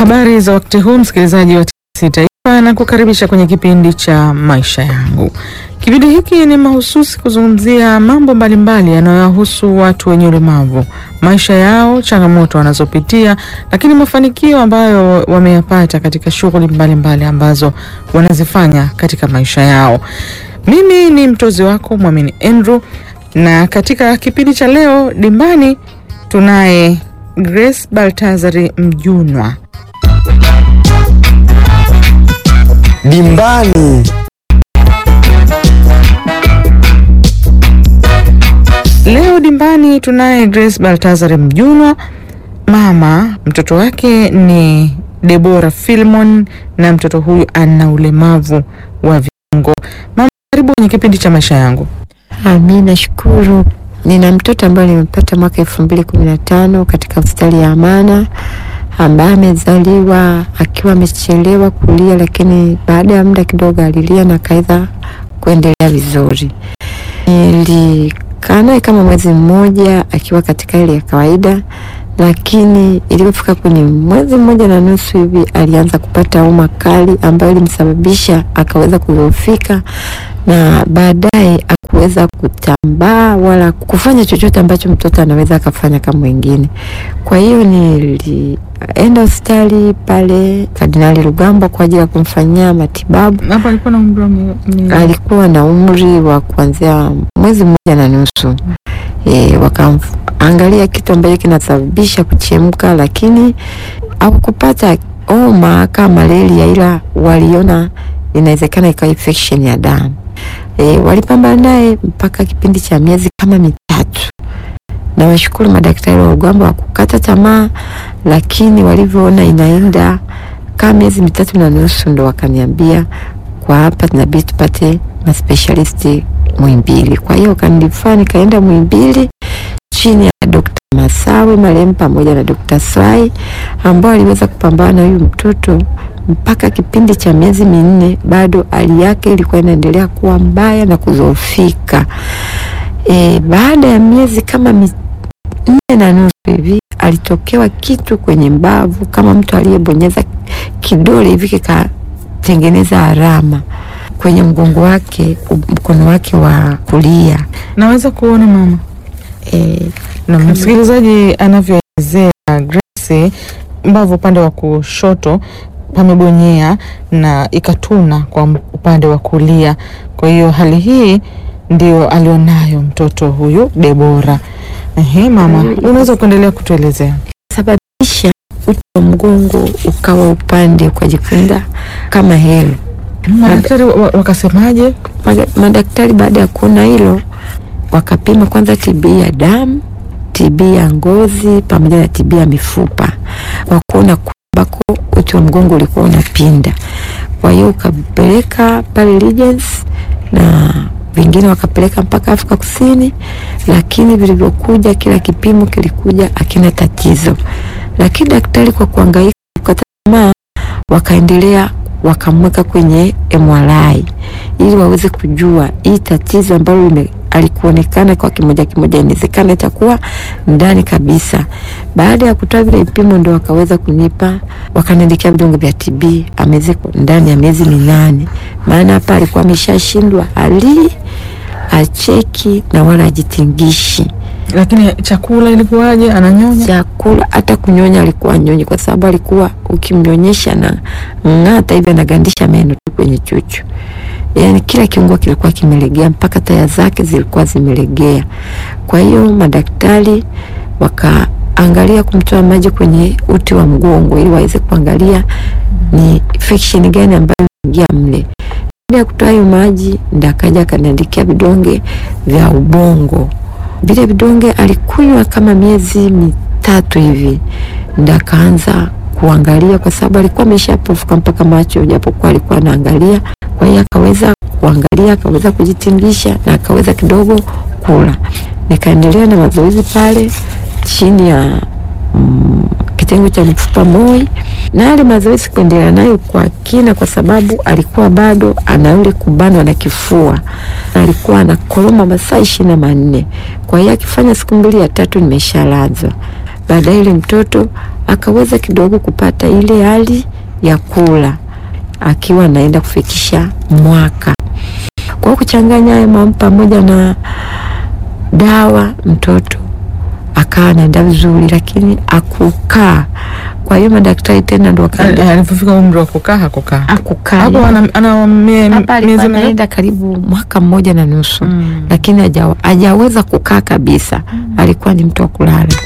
Habari za wakati huu msikilizaji wa TBC Taifa na kukaribisha kwenye kipindi cha maisha yangu. Kipindi hiki ni mahususi kuzungumzia mambo mbalimbali yanayowahusu watu wenye ulemavu, maisha yao, changamoto wanazopitia, lakini mafanikio ambayo wameyapata katika shughuli mbalimbali ambazo wanazifanya katika maisha yao. Mimi ni mtozi wako Mwamini Andrew, na katika kipindi cha leo dimbani tunaye Grace Baltazari Mjunwa. Dimbani. Leo dimbani tunaye Grace Baltazari Mjunwa, mama. Mtoto wake ni Debora Filmon na mtoto huyu ana ulemavu wa viungo. Mama, karibu kwenye kipindi cha maisha yangu. Mi nashukuru. Nina mtoto ambaye nimepata mwaka elfu mbili kumi na tano katika hospitali ya Amana ambaye amezaliwa akiwa amechelewa kulia, lakini baada ya muda kidogo alilia na kaweza kuendelea vizuri. Nilikaa naye kama mwezi mmoja akiwa katika hali ya kawaida, lakini ilipofika kwenye mwezi mmoja na nusu hivi alianza kupata homa kali ambayo ilimsababisha akaweza kudhoofika na baadaye akuweza kutambaa wala kufanya chochote ambacho mtoto anaweza akafanya kama wengine. Kwa hiyo nilienda hospitali pale Kardinali Rugambwa kwa ajili ya kumfanyia matibabu. Hapo alikuwa na umri wa mi- mi- Alikuwa na umri wa kuanzia mwezi mmoja na nusu. E, wakaangalia kitu ambacho kinasababisha kuchemka, lakini hakupata homa kama malaria, ila waliona inawezekana ikawa infection ya damu. E, walipambana naye mpaka kipindi cha miezi kama mitatu. Na washukuru madaktari wa Rugambwa wa kukata tamaa, lakini walivyoona inaenda kama miezi mitatu na nusu ndo wakaniambia kwa hapa tunabidi tupate maspecialisti Muhimbili. Kwa hiyo kanilifaa nikaenda Muhimbili chini ya Dr. Masawe marehemu pamoja na Dr. Swai ambao aliweza kupambana na huyu mtoto mpaka kipindi cha miezi minne, bado hali yake ilikuwa inaendelea kuwa mbaya na kudhoofika. E, baada ya miezi kama minne na nusu hivi alitokewa kitu kwenye mbavu kama mtu aliyebonyeza kidole hivi kikatengeneza alama kwenye mgongo wake, mkono wake wa kulia. Naweza kuona mama E, na msikilizaji anavyoelezea Grace, mbavu upande wa kushoto pamebonyea na ikatuna kwa upande wa kulia. Kwa hiyo hali hii ndio alionayo mtoto huyu Debora. Ehe, mama, unaweza kuendelea kutuelezea? sababisha uti wa mgongo ukawa upande ukajikunda kama helo. Madaktari wa- wa- wakasemaje? Maga- Madaktari baada ya kuona hilo wakapima kwanza TB ya damu, TB ya ngozi pamoja na TB ya mifupa, kwa kuona kwamba uti wa mgongo ulikuwa unapinda. Kwa hiyo ukapeleka pale Regency na vingine wakapeleka mpaka Afrika Kusini, lakini vilivyokuja, kila kipimo kilikuja akina tatizo, lakini daktari kwa kuangaika kukata tamaa wakaendelea wakamweka kwenye MRI ili waweze kujua hii tatizo ambalo lime alikuonekana kwa kimoja kimoja, inawezekana itakuwa ndani kabisa. Baada ya kutoa vile vipimo, ndo wakaweza kunipa, wakaniandikia vidonge vya TB ameze ndani ya miezi minane, maana hapa alikuwa ameshashindwa ali acheki na wala ajitingishi Lakini chakula ilikuwaje? Ananyonya? chakula hata kunyonya alikuwa nyonyi, kwa sababu alikuwa ukimnyonyesha na ng'ata hivi anagandisha meno tu kwenye chuchu, yaani kila kiungo kilikuwa kimelegea, mpaka taya zake zilikuwa zimelegea. Kwa hiyo madaktari wakaangalia kumtoa maji kwenye uti wa mgongo ili waweze kuangalia ni infection gani ambayo imeingia mle. Baada ya kutoa hayo maji, ndo akaja akaniandikia vidonge vya ubongo vile vidonge alikunywa kama miezi mitatu hivi, ndo akaanza kuangalia, kwa sababu alikuwa ameshapofuka mpaka macho, japokuwa alikuwa anaangalia. Kwa hiyo akaweza kuangalia, akaweza kujitingisha na akaweza kidogo kula. Nikaendelea na mazoezi pale chini ya mm, kitengo cha mifupa MOI, na yale mazoezi kuendelea nayo kwa kina, kwa sababu alikuwa bado ana yule kubanwa na kifua, na alikuwa anakoroma masaa ishirini na manne. Kwa hiyo akifanya siku mbili ya tatu nimeshalazwa. Baadaye yule mtoto akaweza kidogo kupata ile hali ya kula akiwa anaenda kufikisha mwaka. Kwa kuchanganya haya mambo pamoja na dawa, mtoto akawa anaenda vizuri, lakini akukaa. Kwa hiyo madaktari tena ndo wakaenda Alipofika umri wa kukaa hakukaa akukaa hapo, ana, ana mie- hapa alikuwa miezi mingapi? anaenda karibu mwaka mmoja na nusu Mm. lakini haja- hajaweza kukaa kabisa. Alikuwa ni mtu wa kulala.